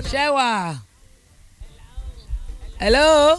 ṣẹ́wà. hello.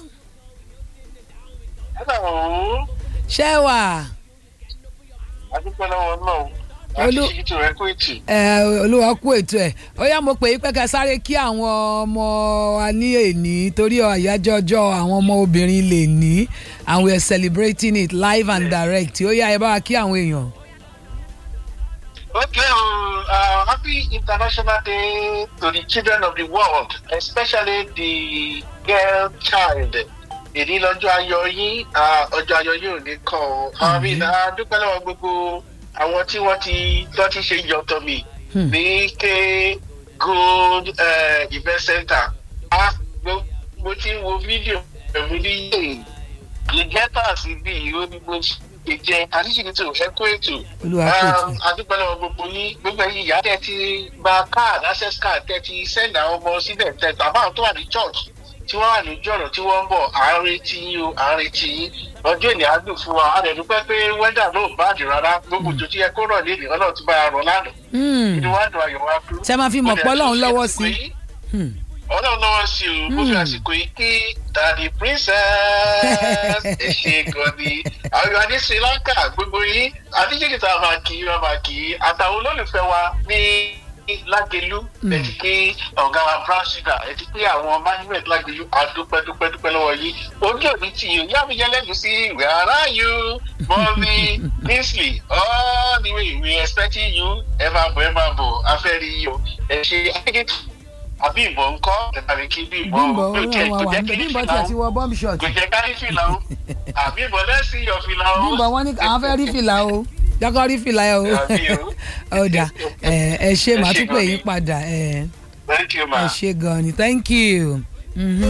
Hello. ṣẹ́wà. adúpẹ́ lọ́wọ́ náà Olú- àti ṣíkìtì rẹ̀ kú ètì. ẹ olúwa kú ètò ẹ ó yá mo pè é pé ká sáré kí àwọn ọmọ wa ní èní torí àyájọ́ ọjọ́ àwọn ọmọ obìnrin lè ní and we are celebrating it live and direct ó yá ẹ bá wa kí àwọn èèyàn. Okay, um, uh, happy International Day to the children of the world, especially the girl child. Èdè lọ́jọ́ ayọ̀ yín, ah, ọjọ́ ayọ̀ yín ò ní kàn ọ́. Àmì náà dúpẹ́ lọ́wọ́ gbogbo àwọn tí wọ́n ti tó ti ṣe yọ̀tọ̀ mi Hmm. ní K Gold eh, Event Center. Ah, mo- Mo ti ń wo fídíò ẹ̀mí ní yìí. Ìjẹ́ta sí bí ìró ní mo ṣe jẹ́ àdíṣìkìtì ẹ̀kú ètò olúwa kú ètò ẹ. adúpẹ́ lọ́wọ́ gbogbo yín gbogbo ẹ̀yin ìyá tẹ́ ti gba card access card tẹ́ ti send àwọn ọmọ sílẹ̀ tẹ́ àbáwọn tó wà ní church tí wọ́n wà ní jọ̀rọ̀ tí wọ́n ń bọ̀ à ń retí yín o à ń retí yín ọjọ́ ènìyàn á dùn fún wa a dẹ̀ dúpẹ́ pé wẹ́dà náà ò báàdì rárá gbogbo tó ti yẹ kó rọ̀ lé ọlọ́run ti bá a rọ̀ lánàá Hmm. inú wa dùn ayọ̀ wa kú. Ṣé máa fi mọ̀ pé Ọlọ́run lọ́wọ́ sí i? Hmm. ọlọ́run lọ́wọ́ sí o mo fi Hmm. àsìkò yìí kí tàdí princess ẹ ṣe gan ni àwọn ìwà ní sri lanka gbogbo yín àdíjìkì tá a máa kì í máa kì í àtàwọn olólùfẹ́ wa ní lágẹ̀lú ẹ ti pé ọ̀gá wa brown sugar ẹ ti pé àwọn management lágẹ̀lú àdúpẹ́ dúpẹ́ dúpẹ́ lọ́wọ́ yìí ojú òní tì yín yá mi yẹn lẹ́nu sí where are you mọ́mí kingsley all the way we expecting you ẹ máa bọ̀ ẹ máa bọ̀ afẹ́ rí yín o ẹ ṣe àdíjìkì àbí ìbọn ńkọ́ tàbí kí bí ìbọn bímbọ kò jẹ́ wọn kò wà jẹ́ ń bẹ kí bímbọ fìlà tí a o ti wọ bọ́m̀bì kò ṣọ̀tì jẹ́ ká rí fìlà o àbí ìbọn lẹ́sìn yọ fìlà o. bímbọ wọn ní àwọn fẹ́ rí fìlà o jọ́kọ́ rí fìlà ẹ o Àbí o. ó dà ẹ ẹ ṣe màá Ẹ ṣé tún pè gan yín ni. padà ẹ thank you ma. ẹ ṣe gan ni thank you. Mhm.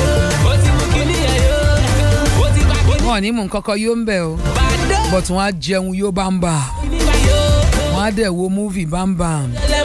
wọn ò ní mú nǹkan kan yóò ń bẹ̀ o but wọn á jẹun yóò bá ń bà wọn á dẹ̀ wo múvì bá ń bà